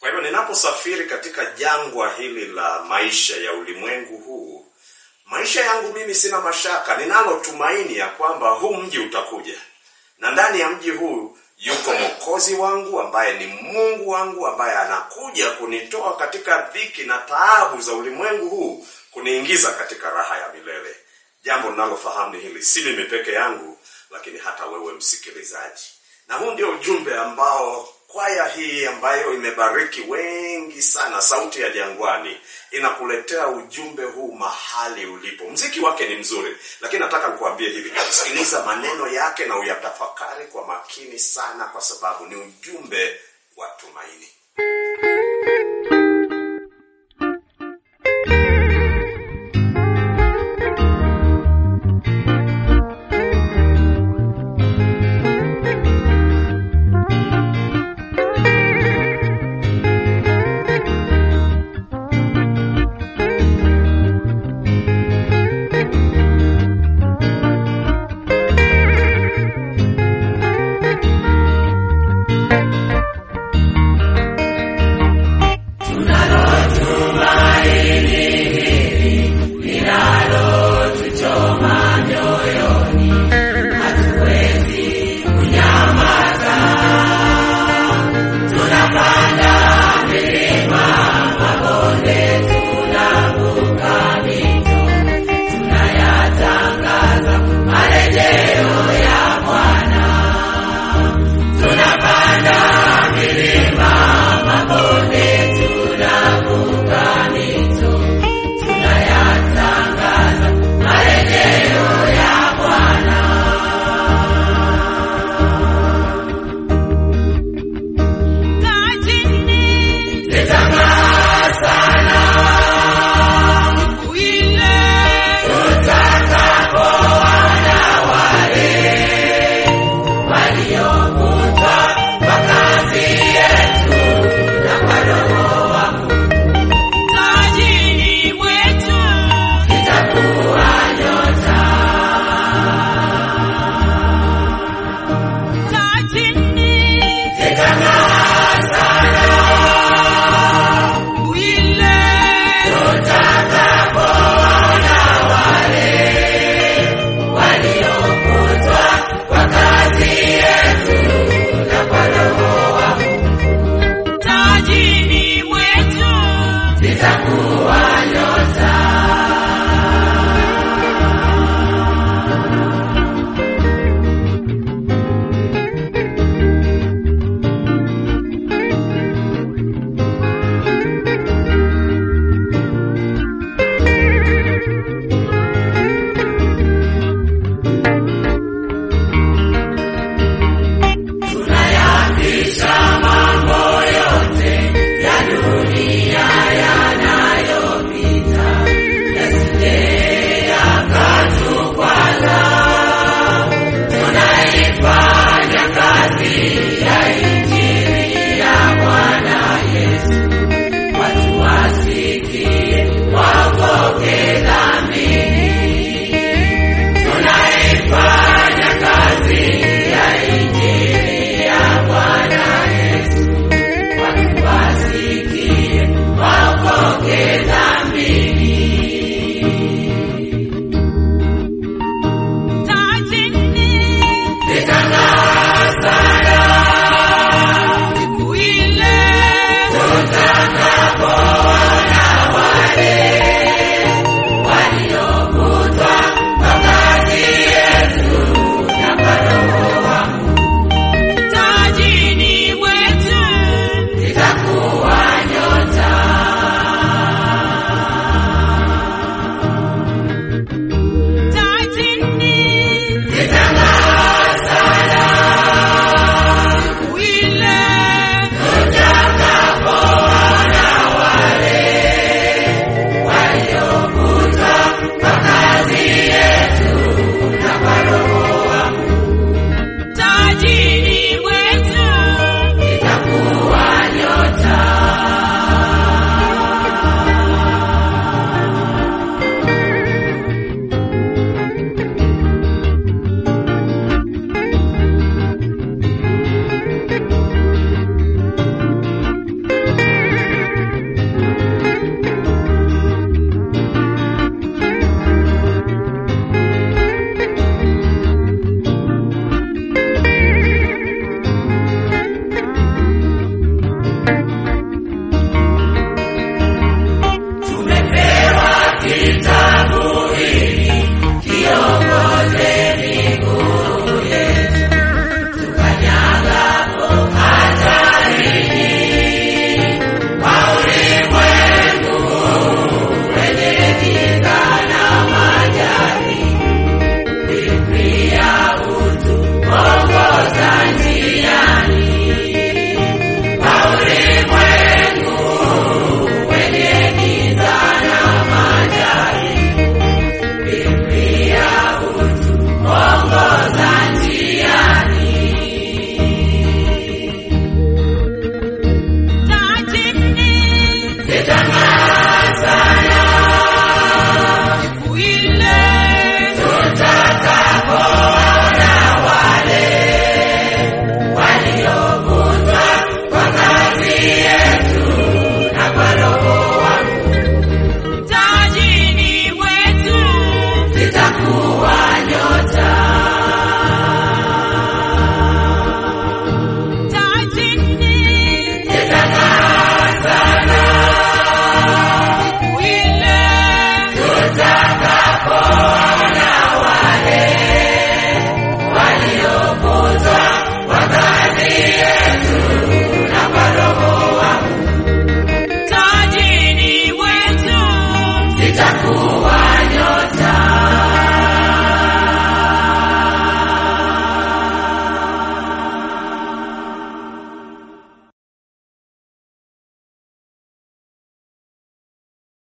Kwa hivyo ninaposafiri katika jangwa hili la maisha ya ulimwengu huu, maisha yangu mimi sina mashaka, ninalo tumaini ya kwamba huu mji utakuja, na ndani ya mji huu yuko Mwokozi wangu ambaye ni Mungu wangu ambaye anakuja kunitoa katika dhiki na taabu za ulimwengu huu kuniingiza katika raha ya milele. Jambo ninalofahamu ni hili, si mimi peke yangu, lakini hata wewe msikilizaji. Na huu ndio ujumbe ambao kwaya hii ambayo imebariki wengi sana, Sauti ya Jangwani, inakuletea ujumbe huu mahali ulipo. Mziki wake ni mzuri, lakini nataka nikuambie hivi, sikiliza maneno yake na uyatafakari kwa makini sana, kwa sababu ni ujumbe wa tumaini.